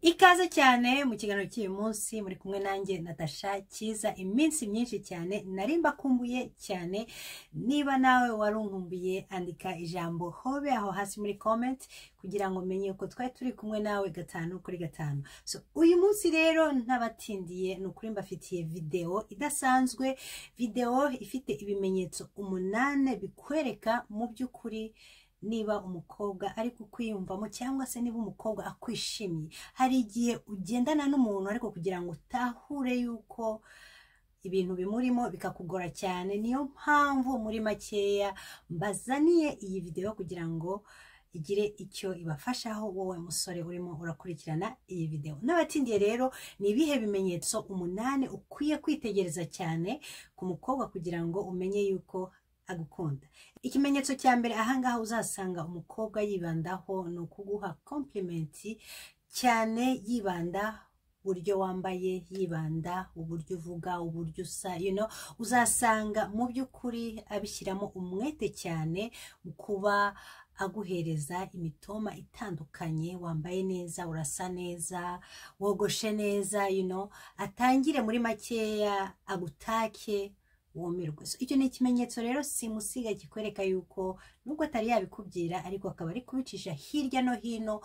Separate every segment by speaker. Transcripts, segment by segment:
Speaker 1: ikaze cyane mu kiganiro cy'uyu munsi muri kumwe nanjye natasha cyiza iminsi myinshi cyane nari mbakumbuye cyane niba nawe wari unkumbuye andika ijambo hobe aho hasi muri comment kugira ngo umenye uko twari turi kumwe nawe gatanu kuri gatanu so uyu munsi rero ntabatindiye ni ukuri mbafitiye videwo idasanzwe videwo ifite ibimenyetso umunane bikwereka mu by'ukuri niba umukobwa ari kukwiyumvamo cyangwa se niba umukobwa akwishimiye hari igihe ugendana n'umuntu ariko kugira ngo utahure yuko ibintu bimurimo bikakugora cyane niyo mpamvu muri makeya mbazaniye iyi videwo kugira ngo igire icyo ibafashaho wowe musore urimo urakurikirana iyi videwo n'abatindiye rero ni ibihe bimenyetso umunani ukwiye kwitegereza cyane ku mukobwa kugira ngo umenye yuko agukunda ikimenyetso cya mbere ahangaha uzasanga umukobwa yibandaho ni ukuguha kompulimenti cyane yibanda uburyo wambaye yibanda uburyo uvuga uburyo usa you know, uzasanga mu by'ukuri abishyiramo umwete cyane mu kuba aguhereza imitoma itandukanye wambaye neza urasa neza wogoshe neza you know, atangire muri makeya agutake wumirwe icyo ni ikimenyetso rero simusiga kikwereka yuko nubwo atari yabikubwira ariko akaba ari kubicisha hirya no hino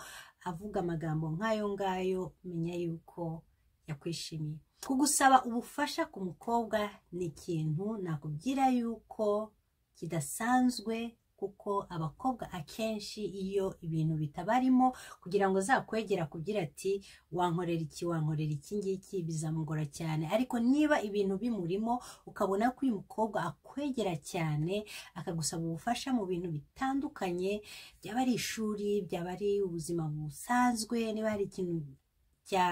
Speaker 1: avuga amagambo nk'ayo ngayo menya yuko yakwishimiye kugusaba ubufasha ku mukobwa ni ikintu nakubwira yuko kidasanzwe kuko abakobwa akenshi iyo ibintu bitabarimo kugira ngo zakwegera kugira ati wankorera iki wankorera iki ngiki bizamugora cyane ariko niba ibintu bimurimo ukabona ko uyu mukobwa akwegera cyane akagusaba ubufasha mu bintu bitandukanye byaba ari ishuri byaba ari ubuzima busanzwe niba hari ikintu cya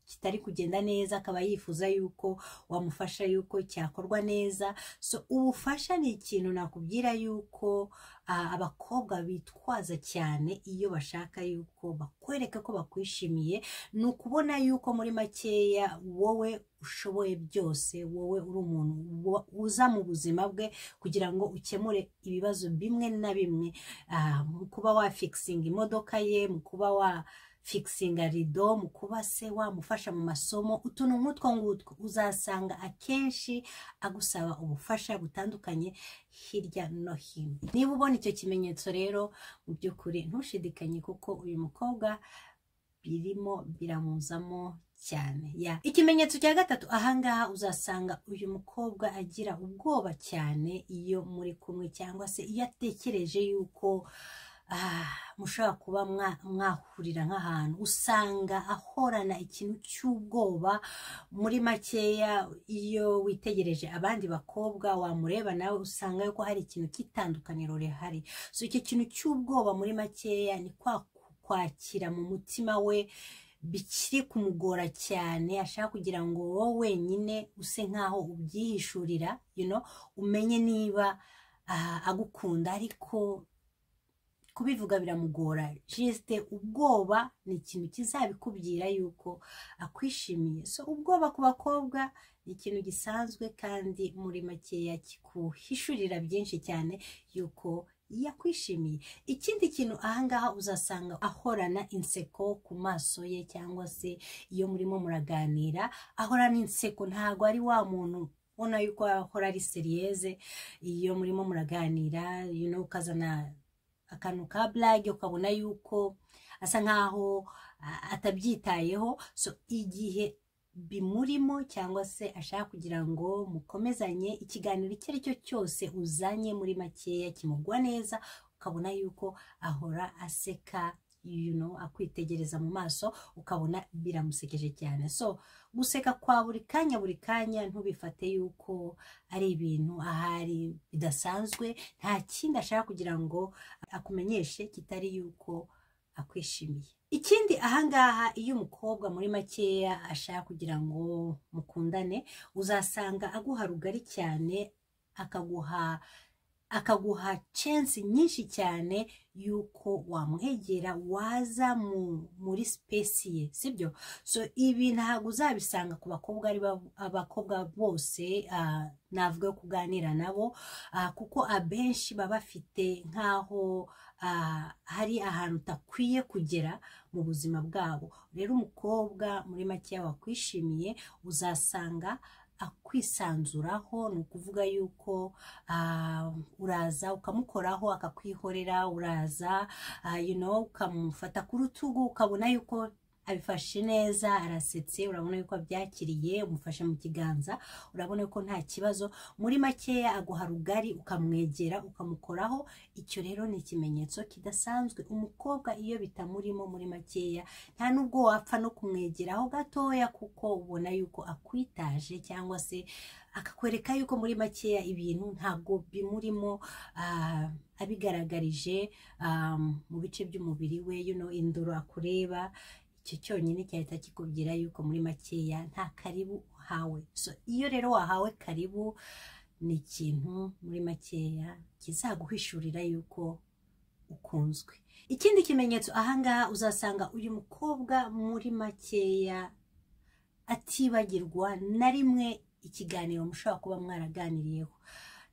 Speaker 1: kitari kugenda neza akaba yifuza yuko wamufasha yuko cyakorwa neza so ubufasha ni ikintu nakubwira yuko uh, abakobwa bitwaza cyane iyo bashaka yuko bakwereka ko bakwishimiye ni ukubona yuko muri makeya wowe ushoboye byose wowe uri umuntu uza mu buzima bwe kugira ngo ukemure ibibazo bimwe na bimwe uh, mu kuba wafikisinga imodoka ye mu kuba wa fikisinga rido mu kuba se wamufasha mu masomo utuntu nk'utwo ngutwo uzasanga akenshi agusaba ubufasha butandukanye hirya no hino niba ubona icyo kimenyetso rero mu by'ukuri ntushidikanye kuko uyu mukobwa birimo biramuzamo cyane ya ikimenyetso cya gatatu ahangaha uzasanga uyu mukobwa agira ubwoba cyane iyo muri kumwe cyangwa se iyo atekereje yuko mushobora kuba mwahurira nk'ahantu usanga ahorana ikintu cy'ubwoba muri makeya iyo witegereje abandi bakobwa wamureba nawe usanga ko hari ikintu cy'itandukaniro rihari so icyo kintu cy'ubwoba muri makeya ni kwa kwakira mu mutima we bikiri kumugora cyane ashaka kugira ngo wowe wenyine use nk'aho ubyihishurira umenye niba agukunda ariko kubivuga biramugora jisite ubwoba ni ikintu kizabikubwira yuko akwishimiye so ubwoba ku bakobwa ni ikintu gisanzwe kandi muri makeya kikuhishurira byinshi cyane yuko yakwishimiye ikindi kintu ahangaha uzasanga ahorana inseko ku maso ye cyangwa se iyo murimo muraganira ahorana inseko ntabwo ari wa muntu ubona yuko ahora ari seriyeze iyo murimo muraganira ukazana akantu ka blage ukabona yuko asa nkaho atabyitayeho so igihe bimurimo cyangwa se ashaka kugira ngo mukomezanye ikiganiro icyo ari cyo cyose uzanye muri makeya kimugwa neza ukabona yuko ahora aseka you know, akwitegereza mu maso ukabona biramusekeje cyane so guseka kwa buri kanya buri kanya ntubifate yuko ari ibintu ahari bidasanzwe nta kindi ashaka kugira ngo akumenyeshe kitari yuko akwishimiye ikindi ahangaha iyo umukobwa muri makeya ashaka kugira ngo mukundane uzasanga aguha rugari cyane akaguha akaguha censi nyinshi cyane y'uko wamwegera waza mu muri sipesi ye sibyo so ibi ntabwo uzabisanga ku bakobwa ari ba- abakobwa bose ah, navuga yo kuganira nabo ah, kuko abenshi baba bafite nk'aho ah, hari ahantu utakwiye kugera mu buzima bwabo rero umukobwa muri make wakwishimiye uzasanga akwisanzuraho ni ukuvuga yuko ah, uraza ukamukoraho akakwihorera uraza ah, you know, ukamufata ku rutugu ukabona yuko abifashe neza arasetse urabona yuko abyakiriye umufashe mu kiganza urabona yuko nta kibazo muri makeya aguha rugari ukamwegera ukamukoraho icyo rero ni ikimenyetso kidasanzwe umukobwa iyo bitamurimo muri makeya nta nubwo wapfa no kumwegeraho gatoya kuko ubona yuko akwitaje cyangwa se akakwereka yuko muri makeya ibintu ntabwo bimurimo ah, abigaragarije ah, mu bice by'umubiri we you know, indoro akureba icyo cyonyine cyahita kikubwira yuko muri makeya nta karibu uhawe so iyo rero wahawe karibu ni ikintu muri makeya kizaguhishurira yuko ukunzwe ikindi kimenyetso ahangaha uzasanga uyu mukobwa muri makeya atibagirwa na rimwe ikiganiro mushobora kuba mwaraganiriyeho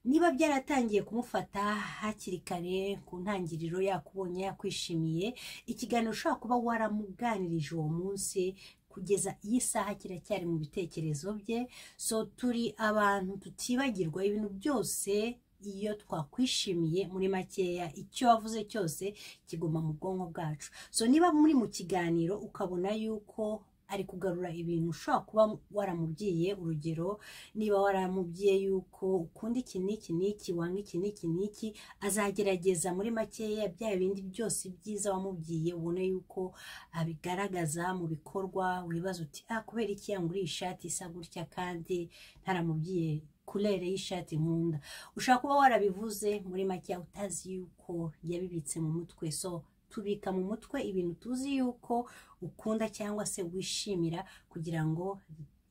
Speaker 1: niba byaratangiye kumufata hakiri kare ku ntangiriro yakubonye yakwishimiye ikiganiro ushobora kuba waramuganirije uwo munsi kugeza iyi saha kiracyari mu bitekerezo bye so turi abantu tutibagirwa ibintu byose iyo twakwishimiye muri makeya icyo wavuze cyose kiguma mu bwonko bwacu so niba muri mu kiganiro ukabona yuko ari kugarura ibintu ushobora kuba waramubwiye urugero niba waramubwiye yuko ukunda iki n'iki n'iki wanga iki n'iki n'iki azagerageza muri makeya bya bindi byose byiza wamubwiye ubone yuko abigaragaza mu bikorwa wibaza uti ah kubera iki yanguriye ishati isa gutya kandi ntaramubwiye kurere y'ishati nkunda ushobora kuba warabivuze muri makeya utazi yuko yabibitse mu mutwe so tubika mu mutwe ibintu tuzi yuko ukunda cyangwa se wishimira kugira ngo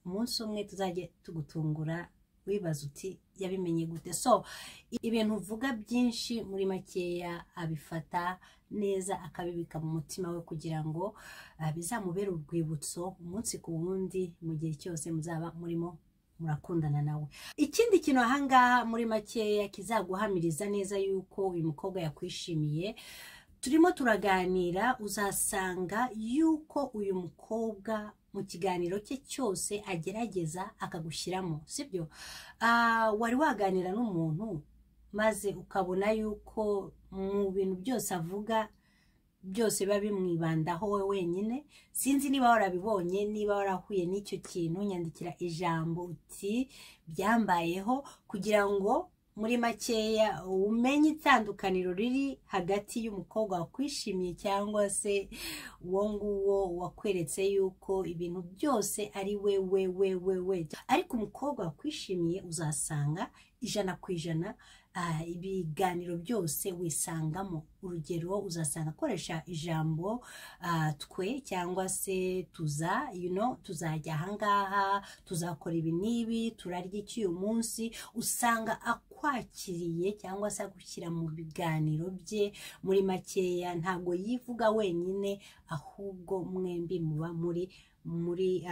Speaker 1: umunsi umwe tuzajye tugutungura wibaza uti yabimenye gute so i- ibintu uvuga byinshi muri makeya abifata neza akabibika mu mutima we kugira ngo ah, bizamubere urwibutso umunsi ku wundi mu gihe cyose muzaba murimo murakundana nawe ikindi kintu ahangaha muri makeya kizaguhamiriza neza yuko uyu mukobwa yakwishimiye turimo turaganira uzasanga yuko uyu mukobwa mu kiganiro cye cyose agerageza akagushyiramo sibyo Ah, wari waganira n'umuntu maze ukabona yuko mu bintu byose avuga byose biba bimwibandaho we wenyine sinzi niba warabibonye niba warahuye n'icyo kintu nyandikira ijambo uti byambayeho kugira ngo muri makeya umenye itandukaniro riri hagati y'umukobwa wakwishimiye cyangwa se uwo nguwo wakweretse yuko ibintu byose ari we we we we we ariko umukobwa wakwishimiye uzasanga ijana ku ijana ah, ibiganiro byose wisangamo urugero uzasanga akoresha ijambo ah, twe cyangwa se tuza you know, tuzajya ahangaha tuzakora ibi n'ibi turarya iki uyu munsi usanga akwakiriye cyangwa se agushyira mu biganiro bye muri makeya ntabwo yivuga wenyine ahubwo mwembi muba muri muri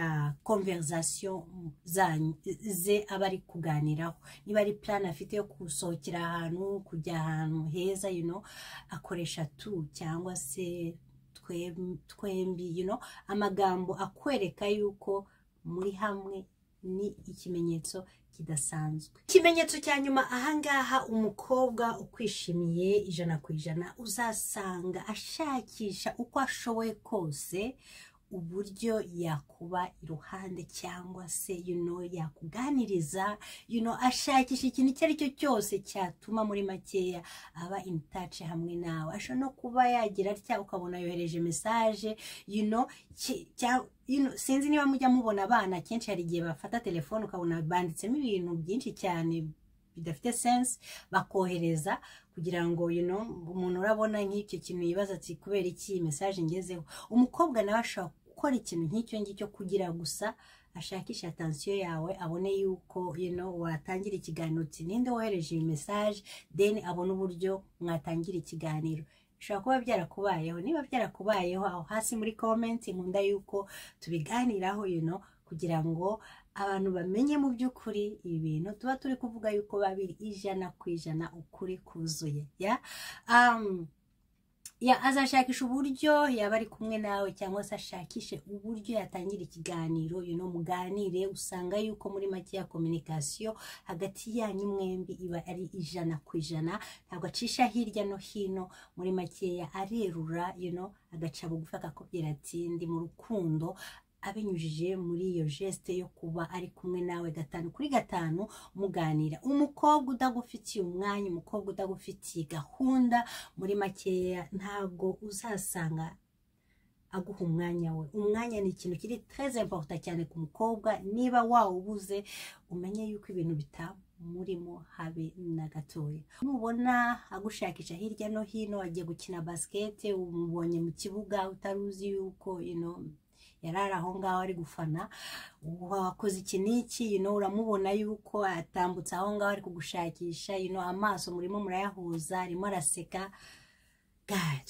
Speaker 1: konverizasiyo zanyu ze aba ari kuganiraho niba ari plan afite yo gusohokera ahantu kujya ahantu heza you know, akoresha tu cyangwa se twe- twembi you know, amagambo akwereka yuko muri hamwe ni ikimenyetso kidasanzwe ikimenyetso cya nyuma ahangaha umukobwa ukwishimiye ijana ku ijana uzasanga ashakisha uko ashoboye kose uburyo yakuba iruhande cyangwa se you know, yakuganiriza you know, ashakisha ikintu icyo ari cyo cyose cyatuma muri makeya aba in touch hamwe nawe ashobora no kuba yagira atya ukabona yohereje message you know, ki- cya- you know, sinzi niba mujya mubona abana kenshi hari igihe bafata telefone ukabona banditsemo ibintu byinshi cyane bidafite sense bakohereza kugira ngo you know, umuntu urabona nk'icyo kintu yibaza ati kubera iki iyi message ngezeho umukobwa nawe ashobora gukora ikintu nk'icyo ngicyo kugira gusa ashakishe atansiyo yawe abone yuko you know, watangira ikiganiro uti ninde wohereje iyi mesaje then abone uburyo mwatangira ikiganiro bishobora kuba byarakubayeho niba byarakubayeho aho hasi muri komenti nkunda yuko tubiganiraho you know, kugira ngo abantu bamenye mu by'ukuri ibi bintu tuba turi kuvuga yuko babiri ijana ku ijana ukuri kuzuye ya Um, ya azashakisha uburyo yaba ari kumwe nawe cyangwa se ashakishe uburyo yatangira ikiganiro you know, muganire usanga yuko muri make ya kominikasiyo hagati yanyu mwembi iba ari ijana ku ijana ntabwo acisha hirya no hino muri makeya arerura you know, agaca bugufi akakubwira ati ndi mu rukundo abinyujije muri iyo geste yo kuba ari kumwe nawe gatanu kuri gatanu muganira umukobwa udagufitiye umwanya umukobwa udagufitiye gahunda muri makeya ntabwo uzasanga aguha umwanya we umwanya ni ikintu kiri tereze imporuta cyane ku mukobwa niba wawubuze umenye yuko ibintu bitamurimo habe na gatoya nubona agushakisha hirya no hino agiye gukina basikete umubonye mu kibuga utaruzi yuko you know, yarari aho ngaho ari gufana wakoze iki n'iki you know, uramubona yuko atambutse aho ngaho ari kugushakisha you know, amaso murimo murayahuza arimo araseka God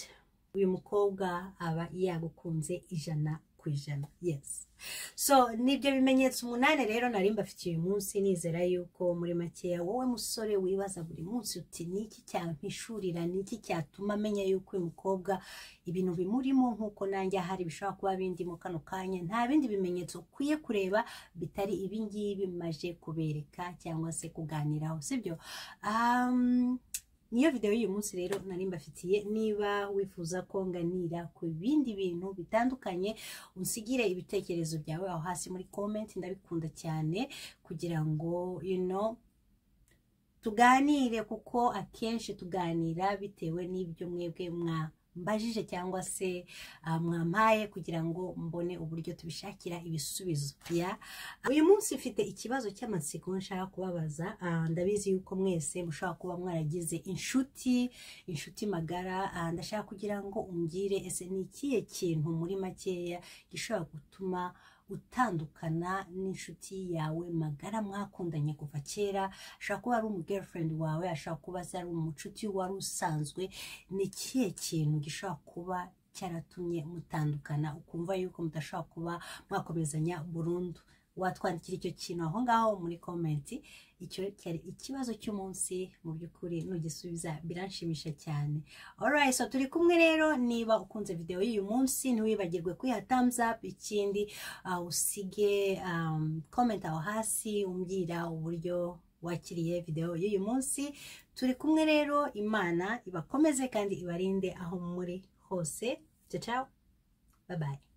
Speaker 1: uyu mukobwa aba yagukunze ijana ku ijana yes so nibyo bimenyetso umunani rero nari mbafite uyu munsi nizera yuko muri makeya wowe musore wibaza buri munsi uti ni iki cyampishurira ni iki cyatuma amenya yuko uyu mukobwa ibintu bimurimo nk'uko nanjye ahari bishobora kuba bindimo kano kanya nta bindi bimenyetso ukwiye kureba bitari ibi ngibi maje kubereka cyangwa se kuganiraho sibyo um, niyo video y'uyu munsi rero nari mbafitiye niba wifuza ko nganira ku bindi bintu bitandukanye unsigire ibitekerezo byawe aho hasi muri comment ndabikunda cyane kugira ngo you know, tuganire kuko akenshi tuganira bitewe n'ibyo mwebwe mwambajije cyangwa se ah, mwampaye kugira ngo mbone uburyo tubishakira ibisubizo ya uyu munsi mfite ikibazo cy'amatsiko nshaka kubabaza ah, ndabizi yuko mwese mushobora kuba mwaragize inshuti inshuti magara ah, ndashaka kugira ngo umbwire ese ni ikihe kintu muri makeya gishobora gutuma utandukana n'inshuti yawe magara mwakundanye kuva kera ashobora kuba ari umugirlfriend wawe ashobora kuba se ari umucuti wari usanzwe ni ikihe kintu gishobora kuba cyaratumye mutandukana ukumva yuko mudashobora kuba mwakomezanya burundu watwandikira icyo kintu aho ngaho muri komenti icyo cyari ikibazo cy'umunsi mu by'ukuri nugisubiza biranshimisha cyane alright so turi kumwe rero niba ukunze video y'uyu munsi ntiwibagirwe kuyiha thumbs up ikindi uh, usige um, comment aho hasi umbwira uburyo wakiriye video y'uyu munsi turi kumwe rero imana ibakomeze kandi ibarinde aho muri hose ciao ciao bye bye